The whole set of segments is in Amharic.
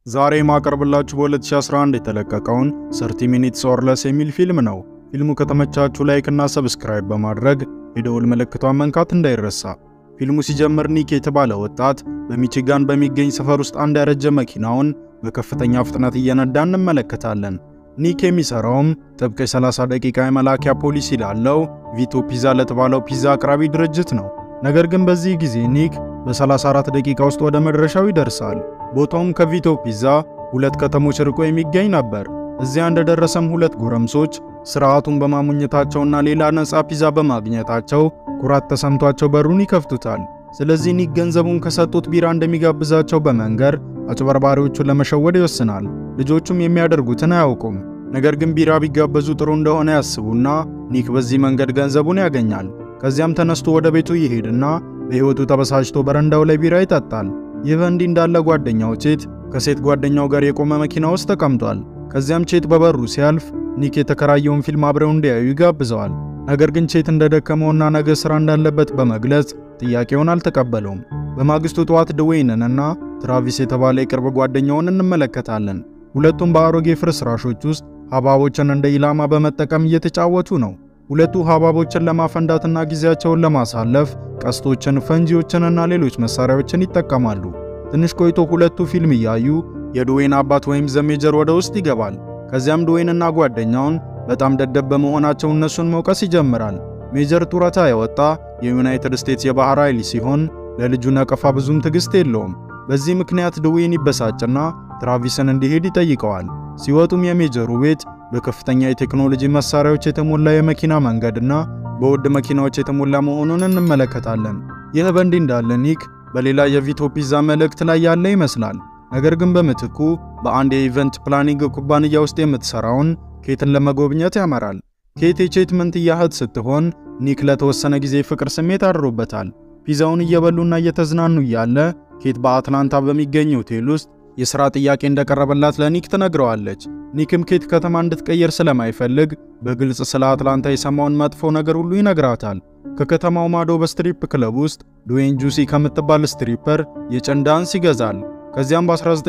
ዛሬ የማቀርብላችሁ በ2011 የተለቀቀውን 30 ሚኒትስ ኦር ለስ የሚል ፊልም ነው። ፊልሙ ከተመቻችሁ ላይክ እና ሰብስክራይብ በማድረግ የደወል ምልክቷን መንካት እንዳይረሳ። ፊልሙ ሲጀምር ኒክ የተባለ ወጣት በሚቺጋን በሚገኝ ሰፈር ውስጥ አንድ ያረጀ መኪናውን በከፍተኛ ፍጥነት እየነዳ እንመለከታለን። ኒክ የሚሰራውም ጥብቅ የ30 ደቂቃ የመላኪያ ፖሊሲ ላለው ቪቶ ፒዛ ለተባለው ፒዛ አቅራቢ ድርጅት ነው። ነገር ግን በዚህ ጊዜ ኒክ በ34 ደቂቃ ውስጥ ወደ መድረሻው ይደርሳል። ቦታውም ከቪቶ ፒዛ ሁለት ከተሞች ርቆ የሚገኝ ነበር። እዚያ እንደደረሰም ሁለት ጎረምሶች ስርዓቱን በማሙኘታቸውና ሌላ ነፃ ፒዛ በማግኘታቸው ኩራት ተሰምቷቸው በሩን ይከፍቱታል። ስለዚህ ኒክ ገንዘቡን ከሰጡት ቢራ እንደሚጋብዛቸው በመንገር አጭበርባሪዎቹን ለመሸወድ ይወስናል። ልጆቹም የሚያደርጉትን አያውቁም። ነገር ግን ቢራ ቢጋበዙ ጥሩ እንደሆነ ያስቡና ኒክ በዚህ መንገድ ገንዘቡን ያገኛል። ከዚያም ተነስቶ ወደ ቤቱ ይሄድና በሕይወቱ ተበሳጭቶ በረንዳው ላይ ቢራ ይጠጣል። ይህ በእንዲህ እንዳለ ጓደኛው ቼት ከሴት ጓደኛው ጋር የቆመ መኪና ውስጥ ተቀምጧል። ከዚያም ቼት በበሩ ሲያልፍ ኒክ የተከራየውን ፊልም አብረው እንዲያዩ ይጋብዘዋል። ነገር ግን ቼት እንደደከመውና ነገ ሥራ እንዳለበት በመግለጽ ጥያቄውን አልተቀበለውም። በማግስቱ ጠዋት ድዌይንንና ትራቪስ የተባለ የቅርብ ጓደኛውን እንመለከታለን። ሁለቱም በአሮጌ ፍርስራሾች ውስጥ ሐብሐቦችን እንደ ኢላማ በመጠቀም እየተጫወቱ ነው። ሁለቱ ሐብሐቦችን ለማፈንዳትና ጊዜያቸውን ለማሳለፍ ቀስቶችን፣ ፈንጂዎችንና ሌሎች መሳሪያዎችን ይጠቀማሉ። ትንሽ ቆይቶ ሁለቱ ፊልም እያዩ የድዌይን አባት ወይም ዘሜጀር ወደ ውስጥ ይገባል። ከዚያም ድዌይንና ጓደኛውን በጣም ደደብ በመሆናቸው እነሱን መውቀስ ይጀምራል። ሜጀር ጡረታ የወጣ የዩናይትድ ስቴትስ የባህር ኃይል ሲሆን ለልጁ ነቀፋ ብዙም ትዕግስት የለውም። በዚህ ምክንያት ድዌይን ይበሳጭና ትራቪስን እንዲሄድ ይጠይቀዋል። ሲወጡም የሜጀሩ ቤት በከፍተኛ የቴክኖሎጂ መሳሪያዎች የተሞላ የመኪና መንገድና በውድ መኪናዎች የተሞላ መሆኑን እንመለከታለን። ይህ በእንዲህ እንዳለ ኒክ በሌላ የቪቶ ፒዛ መልእክት ላይ ያለ ይመስላል። ነገር ግን በምትኩ በአንድ የኢቨንት ፕላኒንግ ኩባንያ ውስጥ የምትሰራውን ኬትን ለመጎብኘት ያመራል። ኬት የቼት መንትያ እህት ስትሆን ኒክ ለተወሰነ ጊዜ ፍቅር ስሜት አድሮበታል። ፒዛውን እየበሉና እየተዝናኑ እያለ ኬት በአትላንታ በሚገኝ ሆቴል ውስጥ የሥራ ጥያቄ እንደቀረበላት ለኒክ ትነግረዋለች። ኒክም ኬት ከተማ እንድትቀየር ስለማይፈልግ በግልጽ ስለ አትላንታ የሰማውን መጥፎ ነገር ሁሉ ይነግራታል። ከከተማው ማዶ በስትሪፕ ክለብ ውስጥ ድዌይን ጁሲ ከምትባል ስትሪፐር የጭን ዳንስ ይገዛል። ከዚያም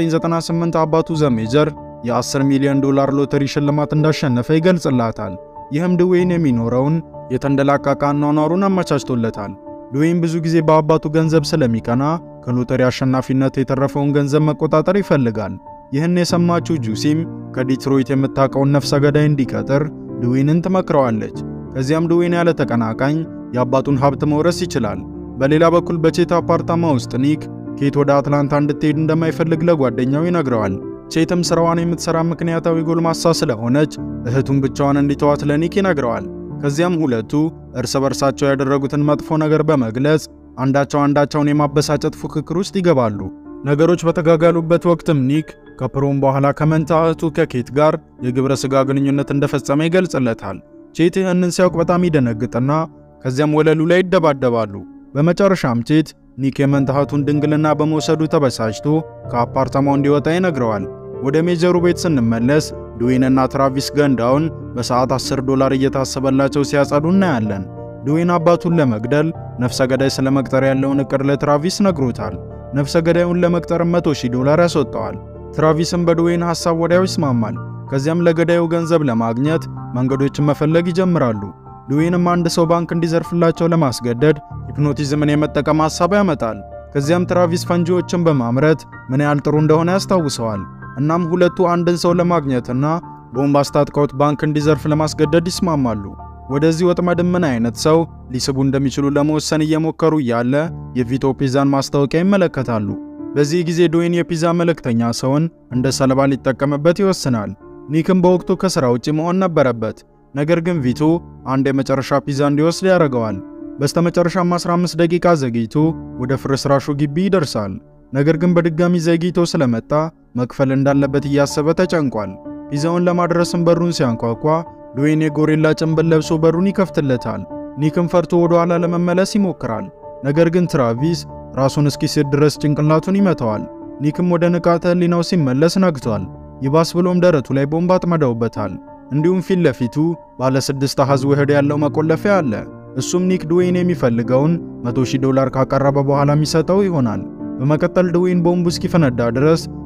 በ1998 አባቱ ዘሜጀር የ10 ሚሊዮን ዶላር ሎተሪ ሽልማት እንዳሸነፈ ይገልጽላታል። ይህም ድዌይን የሚኖረውን የተንደላቀቀ አኗኗሩን አመቻችቶለታል። ድዌይን ብዙ ጊዜ በአባቱ ገንዘብ ስለሚቀና ከሎተሪ አሸናፊነት የተረፈውን ገንዘብ መቆጣጠር ይፈልጋል። ይህን የሰማችው ጁሲም ከዲትሮይት የምታውቀውን ነፍሰ ገዳይ እንዲቀጥር ድዌይንን ትመክረዋለች። ከዚያም ድዌይን ያለ ተቀናቃኝ የአባቱን ሀብት መውረስ ይችላል። በሌላ በኩል በቼት አፓርታማ ውስጥ ኒክ ኬት ወደ አትላንታ እንድትሄድ እንደማይፈልግ ለጓደኛው ይነግረዋል። ቼትም ስራዋን የምትሰራ ምክንያታዊ ጎልማሳ ስለሆነች እህቱን ብቻዋን እንዲተዋት ለኒክ ይነግረዋል። ከዚያም ሁለቱ እርስ በርሳቸው ያደረጉትን መጥፎ ነገር በመግለጽ አንዳቸው አንዳቸውን የማበሳጨት ፉክክር ውስጥ ይገባሉ። ነገሮች በተጋጋሉበት ወቅትም ኒክ ከፕሮም በኋላ ከመንታ እህቱ ከኬት ጋር የግብረ ሥጋ ግንኙነት እንደፈጸመ ይገልጽለታል። ቼት ይህንን ሲያውቅ በጣም ይደነግጥና ከዚያም ወለሉ ላይ ይደባደባሉ። በመጨረሻም ቼት ኒክ የመንታ እህቱን ድንግልና በመውሰዱ ተበሳጭቶ ከአፓርታማው እንዲወጣ ይነግረዋል። ወደ ሜጀሩ ቤት ስንመለስ ድዌይንና ትራቪስ ገንዳውን በሰዓት 10 ዶላር እየታሰበላቸው ሲያጸዱ እናያለን። ድዌይን አባቱን ለመግደል ነፍሰ ገዳይ ስለ መቅጠር ያለውን እቅድ ለትራቪስ ነግሮታል። ነፍሰ ገዳዩን ለመቅጠር 100 ሺህ ዶላር ያስወጣዋል። ትራቪስም በድዌይን ሐሳብ ወዲያው ይስማማል። ከዚያም ለገዳዩ ገንዘብ ለማግኘት መንገዶችን መፈለግ ይጀምራሉ። ድዌይንም አንድ ሰው ባንክ እንዲዘርፍላቸው ለማስገደድ ሂፕኖቲዝምን የመጠቀም ሐሳብ ያመጣል። ከዚያም ትራቪስ ፈንጂዎችን በማምረት ምን ያህል ጥሩ እንደሆነ ያስታውሰዋል። እናም ሁለቱ አንድን ሰው ለማግኘትና ቦምብ አስታጥቀውት ባንክ እንዲዘርፍ ለማስገደድ ይስማማሉ። ወደዚህ ወጥመድም ምን አይነት ሰው ሊስቡ እንደሚችሉ ለመወሰን እየሞከሩ እያለ የቪቶ ፒዛን ማስታወቂያ ይመለከታሉ። በዚህ ጊዜ ድዌይን የፒዛ መልእክተኛ ሰውን እንደ ሰለባ ሊጠቀምበት ይወስናል። ኒክም በወቅቱ ከሥራ ውጪ መሆን ነበረበት። ነገር ግን ቪቶ አንድ የመጨረሻ ፒዛ እንዲወስድ ያደርገዋል። በስተመጨረሻም 15 ደቂቃ ዘግይቶ ወደ ፍርስራሹ ግቢ ይደርሳል። ነገር ግን በድጋሚ ዘግይቶ ስለመጣ መክፈል እንዳለበት እያሰበ ተጨንቋል። ፒዛውን ለማድረስም በሩን ሲያንኳኳ ድዌይን የጎሬላ ጭንብል ለብሶ በሩን ይከፍትለታል። ኒክም ፈርቶ ወደ ኋላ ለመመለስ ይሞክራል። ነገር ግን ትራቪስ ራሱን እስኪስት ድረስ ጭንቅላቱን ይመታዋል። ኒክም ወደ ንቃተ ህሊናው ሲመለስ ነግቷል። ይባስ ብሎም ደረቱ ላይ ቦምብ አጥመደውበታል። እንዲሁም ፊት ለፊቱ ባለ ስድስት አሃዝ ውህድ ያለው መቆለፊያ አለ። እሱም ኒክ ድዌይን የሚፈልገውን 100 ሺህ ዶላር ካቀረበ በኋላ የሚሰጠው ይሆናል። በመቀጠል ድዌይን ቦምቡ እስኪፈነዳ ድረስ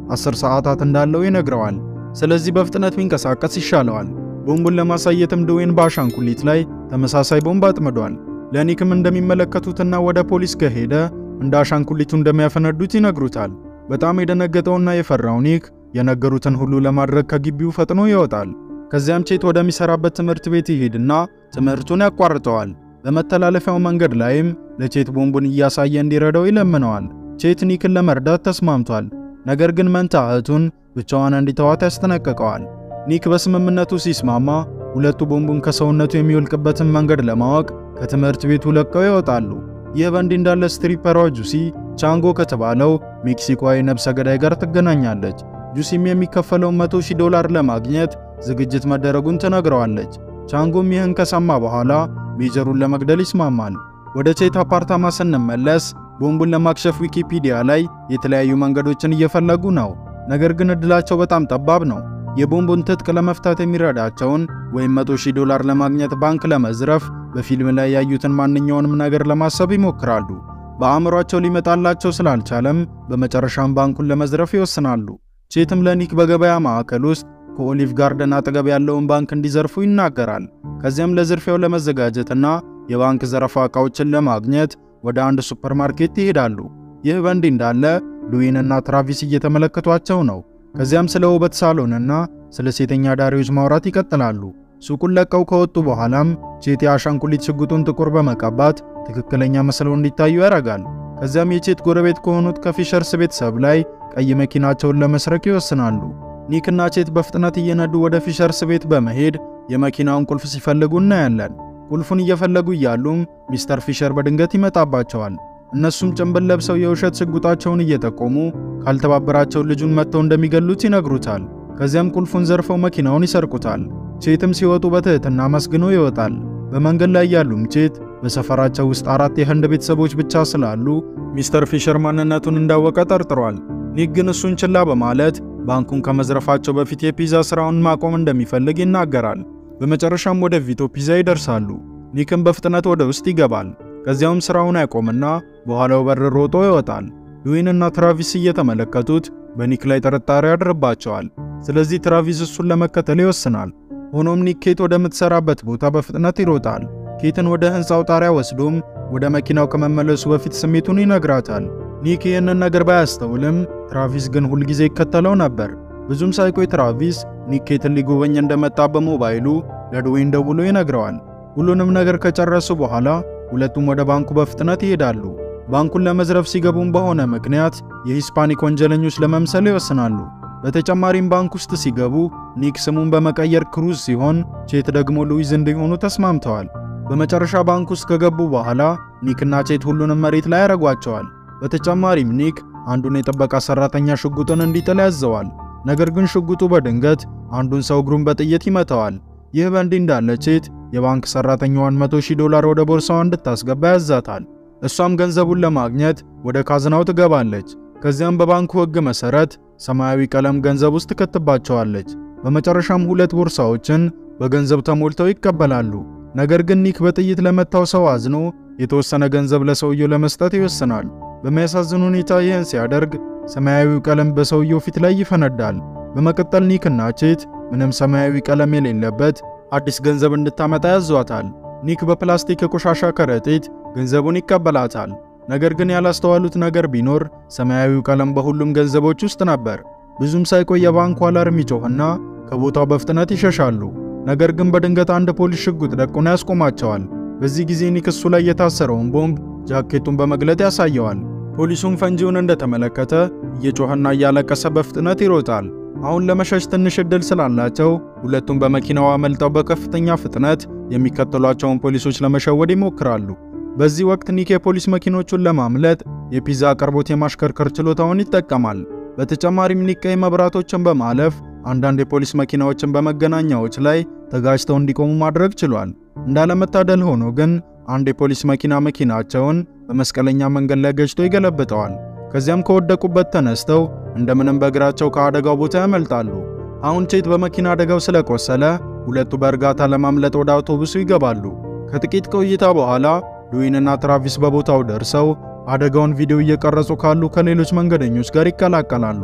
10 ሰዓታት እንዳለው ይነግረዋል። ስለዚህ በፍጥነት ቢንቀሳቀስ ይሻለዋል። ቦምቡን ለማሳየትም ድዌይን በአሻንጉሊት ላይ ተመሳሳይ ቦምብ አጥምዷል። ለኒክም እንደሚመለከቱትና ወደ ፖሊስ ከሄደ እንደ አሻንጉሊቱ እንደሚያፈነዱት ይነግሩታል። በጣም የደነገጠውና የፈራው ኒክ የነገሩትን ሁሉ ለማድረግ ከግቢው ፈጥኖ ይወጣል። ከዚያም ቼት ወደሚሰራበት ትምህርት ቤት ይሄድና ትምህርቱን ያቋርጠዋል። በመተላለፊያው መንገድ ላይም ለቼት ቦምቡን እያሳየ እንዲረዳው ይለምነዋል። ቼት ኒክን ለመርዳት ተስማምቷል። ነገር ግን መንታ እህቱን ብቻዋን እንዲተዋት ያስጠነቅቀዋል። ኒክ በስምምነቱ ሲስማማ ሁለቱ ቦምቡን ከሰውነቱ የሚወልቅበትን መንገድ ለማወቅ ከትምህርት ቤቱ ለቀው ይወጣሉ። ይህ በእንዲህ እንዳለ ስትሪፐሯ ጁሲ ቻንጎ ከተባለው ሜክሲኮዊ ነብሰ ገዳይ ጋር ትገናኛለች። ጁሲም የሚከፈለውን 100 ሺህ ዶላር ለማግኘት ዝግጅት መደረጉን ትነግረዋለች። ቻንጎም ይህን ከሰማ በኋላ ሜጀሩን ለመግደል ይስማማል። ወደ ቼት አፓርታማ ስንመለስ ቦምቡን ለማክሸፍ ዊኪፒዲያ ላይ የተለያዩ መንገዶችን እየፈለጉ ነው። ነገር ግን እድላቸው በጣም ጠባብ ነው። የቦምቡን ትጥቅ ለመፍታት የሚረዳቸውን ወይም 100 ሺህ ዶላር ለማግኘት ባንክ ለመዝረፍ በፊልም ላይ ያዩትን ማንኛውንም ነገር ለማሰብ ይሞክራሉ። በአእምሯቸው ሊመጣላቸው ስላልቻለም በመጨረሻም ባንኩን ለመዝረፍ ይወስናሉ። ቼትም ለኒክ በገበያ ማዕከል ውስጥ ከኦሊቭ ጋርደን አጠገብ ያለውን ባንክ እንዲዘርፉ ይናገራል። ከዚያም ለዝርፊያው ለመዘጋጀትና የባንክ ዘረፋ ዕቃዎችን ለማግኘት ወደ አንድ ሱፐርማርኬት ይሄዳሉ። ይህ በእንዲህ እንዳለ ሉዊንና ትራቪስ እየተመለከቷቸው ነው። ከዚያም ስለ ውበት ሳሎንና ስለ ሴተኛ ዳሪዎች ማውራት ይቀጥላሉ። ሱቁን ለቀው ከወጡ በኋላም ቼት የአሻንጉሊት ሽጉጡን ጥቁር በመቀባት ትክክለኛ መስለው እንዲታዩ ያደርጋል። ከዚያም የቼት ጎረቤት ከሆኑት ከፊሸርስ ቤተሰብ ላይ ቀይ መኪናቸውን ለመስረቅ ይወስናሉ። ኒክና ቼት በፍጥነት እየነዱ ወደ ፊሸርስ ቤት በመሄድ የመኪናውን ቁልፍ ሲፈልጉ እናያለን። ቁልፉን እየፈለጉ እያሉም ሚስተር ፊሸር በድንገት ይመጣባቸዋል። እነሱም ጭንብል ለብሰው የውሸት ሽጉጣቸውን እየጠቆሙ ካልተባበራቸው ልጁን መጥተው እንደሚገሉት ይነግሩታል። ከዚያም ቁልፉን ዘርፈው መኪናውን ይሰርቁታል። ቼትም ሲወጡ በትህትና መስግኖ ይወጣል። በመንገድ ላይ ያሉም ቼት በሰፈራቸው ውስጥ አራት የህንድ ቤተሰቦች ብቻ ስላሉ ሚስተር ፊሸር ማንነቱን እንዳወቀ ጠርጥሯል። ኒክ ግን እሱን ችላ በማለት ባንኩን ከመዝረፋቸው በፊት የፒዛ ስራውን ማቆም እንደሚፈልግ ይናገራል። በመጨረሻም ወደ ቪቶ ፒዛ ይደርሳሉ። ኒክም በፍጥነት ወደ ውስጥ ይገባል። ከዚያውም ስራውን ያቆምና በኋላው በር ሮጦ ይወጣል። ሉዊንና ትራቪስ እየተመለከቱት በኒክ ላይ ጥርጣሬ ያድርባቸዋል። ስለዚህ ትራቪስ እሱን ለመከተል ይወስናል። ሆኖም ኒክ ኬት ወደምትሰራበት ቦታ በፍጥነት ይሮጣል። ኬትን ወደ ህንፃው ጣሪያ ወስዶም ወደ መኪናው ከመመለሱ በፊት ስሜቱን ይነግራታል። ኒክ ይህንን ነገር ባያስተውልም ትራቪስ ግን ሁልጊዜ ይከተለው ነበር። ብዙም ሳይቆይ ትራቪስ ኒክ ኬትን ሊጎበኝ እንደመጣ በሞባይሉ ለድዌይን ደውሎ ይነግረዋል። ሁሉንም ነገር ከጨረሱ በኋላ ሁለቱም ወደ ባንኩ በፍጥነት ይሄዳሉ። ባንኩን ለመዝረፍ ሲገቡም በሆነ ምክንያት የሂስፓኒክ ወንጀለኞች ለመምሰል ይወስናሉ። በተጨማሪም ባንክ ውስጥ ሲገቡ ኒክ ስሙን በመቀየር ክሩዝ ሲሆን ቼት ደግሞ ሉዊዝ እንዲሆኑ ተስማምተዋል። በመጨረሻ ባንክ ውስጥ ከገቡ በኋላ ኒክና ቼት ሁሉንም መሬት ላይ ያደርጓቸዋል። በተጨማሪም ኒክ አንዱን የጥበቃ ሰራተኛ ሽጉጥን እንዲጥል ያዘዋል። ነገር ግን ሽጉጡ በድንገት አንዱን ሰው እግሩን በጥይት ይመታዋል። ይህ በእንዲህ እንዳለ ቼት የባንክ ሰራተኛዋን 100 ሺህ ዶላር ወደ ቦርሳዋ እንድታስገባ ያዛታል። እሷም ገንዘቡን ለማግኘት ወደ ካዝናው ትገባለች። ከዚያም በባንኩ ሕግ መሰረት ሰማያዊ ቀለም ገንዘብ ውስጥ ትከትባቸዋለች። በመጨረሻም ሁለት ቦርሳዎችን በገንዘብ ተሞልተው ይቀበላሉ። ነገር ግን ኒክ በጥይት ለመታው ሰው አዝኖ የተወሰነ ገንዘብ ለሰውየው ለመስጠት ይወስናል። በሚያሳዝን ሁኔታ ይህን ሲያደርግ ሰማያዊው ቀለም በሰውየው ፊት ላይ ይፈነዳል። በመቀጠል ኒክና ቼት ምንም ሰማያዊ ቀለም የሌለበት አዲስ ገንዘብ እንድታመጣ ያዟታል። ኒክ በፕላስቲክ የቆሻሻ ከረጢት ገንዘቡን ይቀበላታል። ነገር ግን ያላስተዋሉት ነገር ቢኖር ሰማያዊው ቀለም በሁሉም ገንዘቦች ውስጥ ነበር። ብዙም ሳይቆይ የባንኩ አላርም ይጮህና ከቦታው በፍጥነት ይሸሻሉ። ነገር ግን በድንገት አንድ ፖሊስ ሽጉጥ ደቁና ያስቆማቸዋል። በዚህ ጊዜ ኒክ እሱ ላይ የታሰረውን ቦምብ ጃኬቱን በመግለጥ ያሳየዋል። ፖሊሱም ፈንጂውን እንደተመለከተ እየጮኸና እያለቀሰ በፍጥነት ይሮጣል። አሁን ለመሸሽ ትንሽ ዕድል ስላላቸው ሁለቱም በመኪናው አመልጠው በከፍተኛ ፍጥነት የሚከተሏቸውን ፖሊሶች ለመሸወድ ይሞክራሉ። በዚህ ወቅት ኒክ የፖሊስ መኪኖቹን ለማምለጥ የፒዛ አቅርቦት የማሽከርከር ችሎታውን ይጠቀማል። በተጨማሪም ኒክ ቀይ መብራቶችን በማለፍ አንዳንድ የፖሊስ መኪናዎችን በመገናኛዎች ላይ ተጋጅተው እንዲቆሙ ማድረግ ችሏል። እንዳለመታደል ሆኖ ግን አንድ የፖሊስ መኪና መኪናቸውን በመስቀለኛ መንገድ ላይ ገጭቶ ይገለብጠዋል። ከዚያም ከወደቁበት ተነስተው እንደምንም በእግራቸው ከአደጋው ቦታ ያመልጣሉ። አሁን ቼት በመኪና አደጋው ስለቆሰለ ሁለቱ በእርጋታ ለማምለጥ ወደ አውቶቡሱ ይገባሉ። ከጥቂት ቆይታ በኋላ ሉዊንና ትራቪስ በቦታው ደርሰው አደጋውን ቪዲዮ እየቀረጹ ካሉ ከሌሎች መንገደኞች ጋር ይቀላቀላሉ።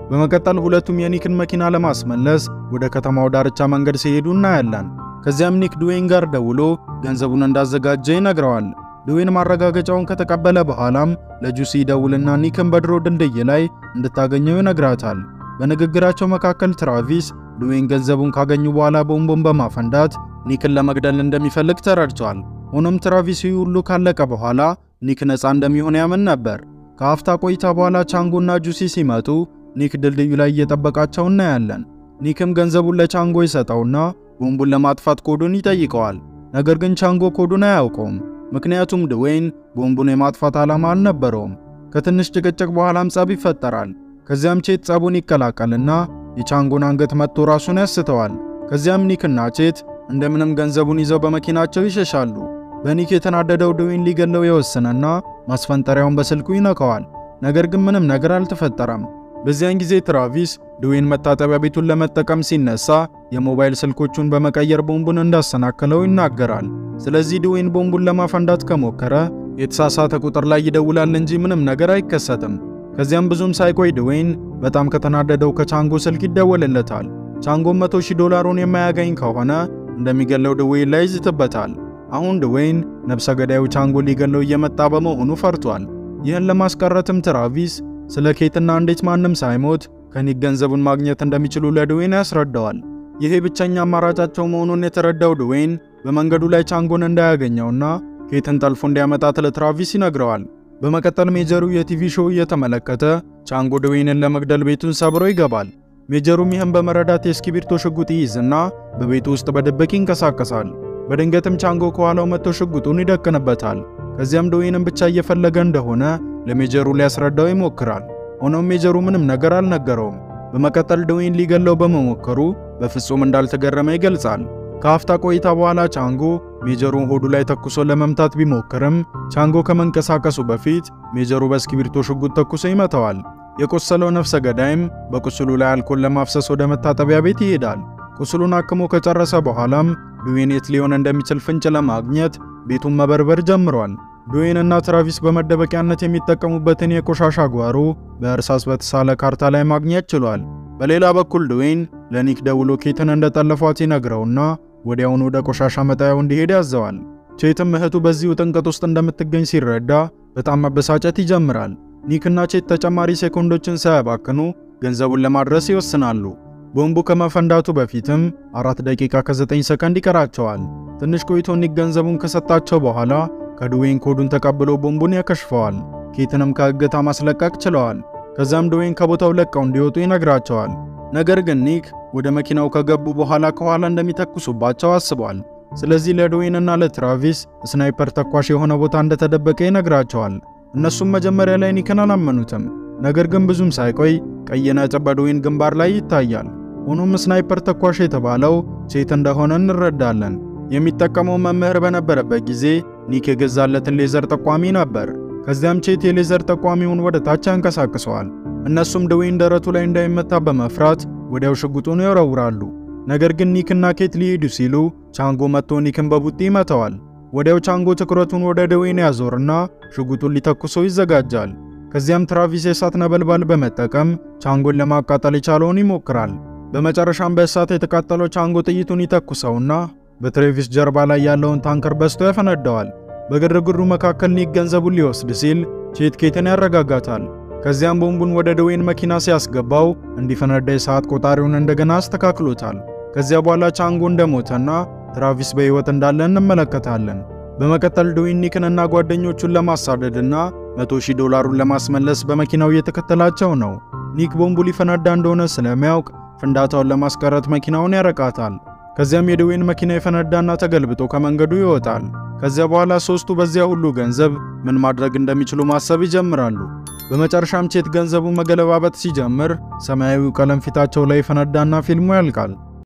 በመቀጠል ሁለቱም የኒክን መኪና ለማስመለስ ወደ ከተማው ዳርቻ መንገድ ሲሄዱ እናያለን። ከዚያም ኒክ ድዌይን ጋር ደውሎ ገንዘቡን እንዳዘጋጀ ይነግረዋል። ድዌይን ማረጋገጫውን ከተቀበለ በኋላም ለጁሲ ደውልና ኒክን በድሮ ድልድይ ላይ እንድታገኘው ይነግራታል። በንግግራቸው መካከል ትራቪስ ድዌይን ገንዘቡን ካገኙ በኋላ ቦምቡን በማፈንዳት ኒክን ለመግደል እንደሚፈልግ ተረድቷል። ሆኖም ትራቪስ ሁሉ ካለቀ በኋላ ኒክ ነፃ እንደሚሆን ያምን ነበር። ከአፍታ ቆይታ በኋላ ቻንጎና ጁሲ ሲመጡ ኒክ ድልድዩ ላይ እየጠበቃቸው እናያለን። ኒክም ገንዘቡን ለቻንጎ ይሰጠውና ቦምቡን ለማጥፋት ኮዱን ይጠይቀዋል። ነገር ግን ቻንጎ ኮዱን አያውቀውም፣ ምክንያቱም ድዌይን ቦምቡን የማጥፋት ዓላማ አልነበረውም። ከትንሽ ጭቅጭቅ በኋላም ጸብ ይፈጠራል። ከዚያም ቼት ጸቡን ይቀላቀልና የቻንጎን አንገት መጥቶ ራሱን ያስተዋል። ከዚያም ኒክና ቼት እንደምንም ገንዘቡን ይዘው በመኪናቸው ይሸሻሉ። በኒክ የተናደደው ድዌይን ሊገለው የወሰነና ማስፈንጠሪያውን በስልኩ ይነካዋል። ነገር ግን ምንም ነገር አልተፈጠረም። በዚያን ጊዜ ትራቪስ ድዌይን መታጠቢያ ቤቱን ለመጠቀም ሲነሳ የሞባይል ስልኮቹን በመቀየር ቦምቡን እንዳሰናከለው ይናገራል። ስለዚህ ድዌይን ቦምቡን ለማፈንዳት ከሞከረ የተሳሳተ ቁጥር ላይ ይደውላል እንጂ ምንም ነገር አይከሰትም። ከዚያም ብዙም ሳይቆይ ድዌይን በጣም ከተናደደው ከቻንጎ ስልክ ይደወልለታል። ቻንጎም 100 ሺህ ዶላሩን የማያገኝ ከሆነ እንደሚገለው ድዌይን ላይ ይዝትበታል። አሁን ድዌይን ነፍሰ ገዳዩ ቻንጎ ሊገለው እየመጣ በመሆኑ ፈርቷል። ይህን ለማስቀረትም ትራቪስ ስለ ኬትና እንዴት ማንም ሳይሞት ከኒክ ገንዘቡን ማግኘት እንደሚችሉ ለድዌይን ያስረዳዋል። ይሄ ብቸኛ አማራጫቸው መሆኑን የተረዳው ድዌይን በመንገዱ ላይ ቻንጎን እንዳያገኘውና ኬትን ጠልፎ እንዲያመጣት ለትራቪስ ይነግረዋል። በመቀጠል ሜጀሩ የቲቪ ሾው እየተመለከተ ቻንጎ ድዌይንን ለመግደል ቤቱን ሰብሮ ይገባል። ሜጀሩም ይህን በመረዳት የእስክሪብቶ ሽጉጥ ይይዝና በቤቱ ውስጥ በድብቅ ይንቀሳቀሳል። በድንገትም ቻንጎ ከኋላው መጥቶ ሽጉጡን ይደቅንበታል። ከዚያም ድዌይንን ብቻ እየፈለገ እንደሆነ ለሜጀሩ ሊያስረዳው ይሞክራል። ሆኖም ሜጀሩ ምንም ነገር አልነገረውም። በመቀጠል ድዌይን ሊገለው በመሞከሩ በፍጹም እንዳልተገረመ ይገልጻል። ከአፍታ ቆይታ በኋላ ቻንጎ ሜጀሩን ሆዱ ላይ ተኩሶ ለመምታት ቢሞክርም ቻንጎ ከመንቀሳቀሱ በፊት ሜጀሩ በእስክሪብቶ ሽጉጥ ተኩሶ ይመታዋል። የቆሰለው ነፍሰ ገዳይም በቁስሉ ላይ አልኮል ለማፍሰስ ወደ መታጠቢያ ቤት ይሄዳል። ቁስሉን አክሞ ከጨረሰ በኋላም ድዌይን የት ሊሆን እንደሚችል ፍንጭ ለማግኘት ቤቱን መበርበር ጀምሯል። ድዌይን እና ትራቪስ በመደበቂያነት የሚጠቀሙበትን የቆሻሻ ጓሮ በእርሳስ በተሳለ ካርታ ላይ ማግኘት ችሏል። በሌላ በኩል ድዌይን ለኒክ ደውሎ ኬትን እንደጠለፏት ይነግረውና ወዲያውኑ ወደ ቆሻሻ መጣያው እንዲሄድ ያዘዋል። ቼትም እህቱ በዚህ ውጥንቅጥ ውስጥ እንደምትገኝ ሲረዳ በጣም መበሳጨት ይጀምራል። ኒክና ቼት ተጨማሪ ሴኮንዶችን ሳያባክኑ ገንዘቡን ለማድረስ ይወስናሉ። ቦምቡ ከመፈንዳቱ በፊትም አራት ደቂቃ ከ9 ሰከንድ ይቀራቸዋል። ትንሽ ቆይቶ ኒክ ገንዘቡን ከሰጣቸው በኋላ ከድዌይን ኮዱን ተቀብሎ ቦምቡን ያከሽፈዋል። ኬትንም ከእገታ ማስለቀቅ ችለዋል። ከዛም ድዌይን ከቦታው ለቀው እንዲወጡ ይነግራቸዋል። ነገር ግን ኒክ ወደ መኪናው ከገቡ በኋላ ከኋላ እንደሚተኩሱባቸው አስቧል። ስለዚህ ለድዌይንና ለትራቪስ ስናይፐር ተኳሽ የሆነ ቦታ እንደተደበቀ ይነግራቸዋል። እነሱም መጀመሪያ ላይ ኒክን አላመኑትም። ነገር ግን ብዙም ሳይቆይ ቀይ ነጥብ በድዌይን ግንባር ላይ ይታያል። ሆኖም ስናይፐር ተኳሽ የተባለው ቼት እንደሆነ እንረዳለን። የሚጠቀመው መምህር በነበረበት ጊዜ ኒክ የገዛለትን ሌዘር ጠቋሚ ነበር። ከዚያም ቼት የሌዘር ጠቋሚውን ወደ ታች ያንቀሳቅሰዋል። እነሱም ድዌይን ደረቱ ላይ እንዳይመታ በመፍራት ወዲያው ሽጉጡን ይወረውራሉ። ነገር ግን ኒክና ኬት ሊሄዱ ሲሉ ቻንጎ መጥቶ ኒክን በቡጢ ይመታዋል። ወዲያው ቻንጎ ትኩረቱን ወደ ድዌይን ያዞርና ሽጉጡን ሊተኩሶ ይዘጋጃል። ከዚያም ትራቪስ የእሳት ነበልባል በመጠቀም ቻንጎን ለማቃጠል የቻለውን ይሞክራል። በመጨረሻም በእሳት የተቃጠለው ቻንጎ ጥይቱን ይተኩሰውና በትሬቪስ ጀርባ ላይ ያለውን ታንከር በስቶ ያፈነደዋል። በግርግሩ መካከል ኒክ ገንዘቡን ሊወስድ ሲል ቼት ኬትን ያረጋጋታል። ከዚያም ቦምቡን ወደ ድዌይን መኪና ሲያስገባው እንዲፈነዳ የሰዓት ቆጣሪውን እንደገና አስተካክሎታል። ከዚያ በኋላ ቻንጎ እንደሞተና ትራቪስ በሕይወት እንዳለ እንመለከታለን። በመቀጠል ድዌይን ኒክንና ጓደኞቹን ለማሳደድና 100 ሺህ ዶላሩን ለማስመለስ በመኪናው እየተከተላቸው ነው። ኒክ ቦምቡ ሊፈነዳ እንደሆነ ስለሚያውቅ ፍንዳታውን ለማስቀረት መኪናውን ያረቃታል። ከዚያም የድዌይን መኪና የፈነዳና ተገልብጦ ከመንገዱ ይወጣል። ከዚያ በኋላ ሶስቱ በዚያ ሁሉ ገንዘብ ምን ማድረግ እንደሚችሉ ማሰብ ይጀምራሉ። በመጨረሻም ቼት ገንዘቡ መገለባበጥ ሲጀምር ሰማያዊው ቀለም ፊታቸው ላይ ፈነዳና ፊልሙ ያልቃል።